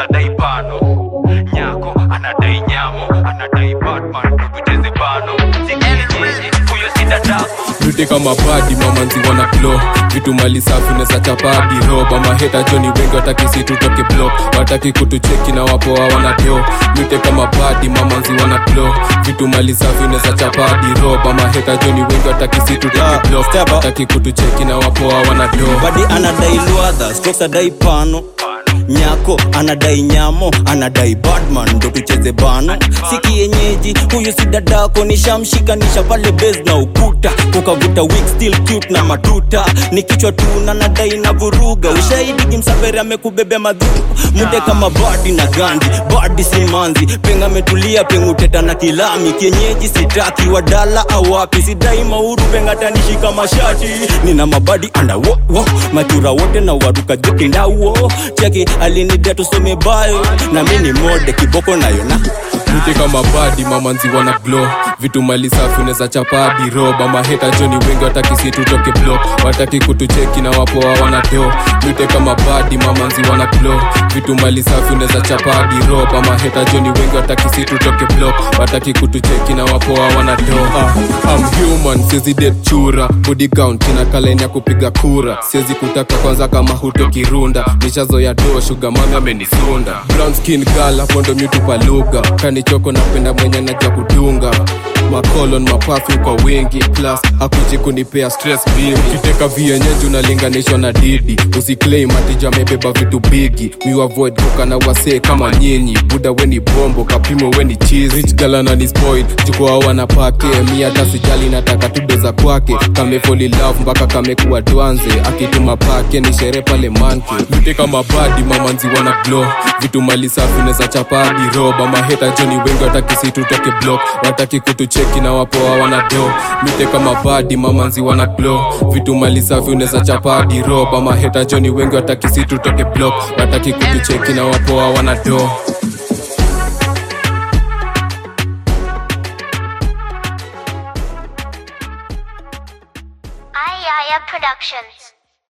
anadai pano nyako anadai nyamo anadai batman tukucheze bano sikienyeji huyo si dadako Rudi kama badi mamanzi wana glow vitu mali safi neza chapadi roba maheta joni wengi wataki si tutoke block wataki kutucheki na wapo hawana do mite kama badi mamanzi wana glow vitu mali safi neza chapadi roba maheta joni wengi wataki si tutoke block wataki kutucheki na wapo hawana do badi anadai luadha strokes adai pano nyako anadai nyamo anadai badman ndo tucheze bano si kienyeji huyu si dadako nishamshikanisha pale base na ukuta kukavuta wig still cute na matuta ni kichwa tu na nadai na vuruga ushahidi kimsaveri amekubebea madhuru mude kama badi na gandi badi simanzi penga metulia penguteta na kilami kienyeji sitaki wadala awapi sidai mauru pengatanishika mashati nina mabadi anda wo, wo. matura wote na waruka jokindawo cheki alinidia tusome bayo na mi ni mode kiboko nayo na Mute kama badi mamanzi wana glow vitu mali safi unaweza chapadi roba maheta joni wengi wataki si tutoke block wataki kutucheki na wapo hawana do Mute kama badi mamanzi wana glow vitu mali safi unaweza chapadi roba maheta joni wengi wataki si tutoke block wataki kutucheki na wapo hawana do ah, I'm human siezi det chura body count ina kaleni ya kupiga kura siezi kutaka kwanza kama hutoki runda nishazoya do shuga mami amenisunda brown skin girl hapo ndo mitupa lugha kanichoko napenda mwenye naja kudunga makolon mapafu kwa wingi plus akuji kunipea stress bibi kiteka vienyeji unalinganishwa na didi usiclaim atija amebeba vitu bigi mi avoid kuka na wasee kama nyinyi buda weni bombo kapimo weni cheese rich galana ni spoil jukwaa wana pake mi hata sijali nataka tudo za kwake kamefoli love mpaka kamekuwa dwanze akituma pake ni shere pale manke vite kama badi mamanzi wana glow vitu mali safi neza chapadi roba maheta joni wengi wataki si tutoke block wataki kutucheki na wapo hawana do mite kama badi mamanzi wana glow vitu mali safi unaweza chapadi roba maheta joni wengi wataki si tutoke block wataki kutucheki na wapo hawana do Ayaya Productions.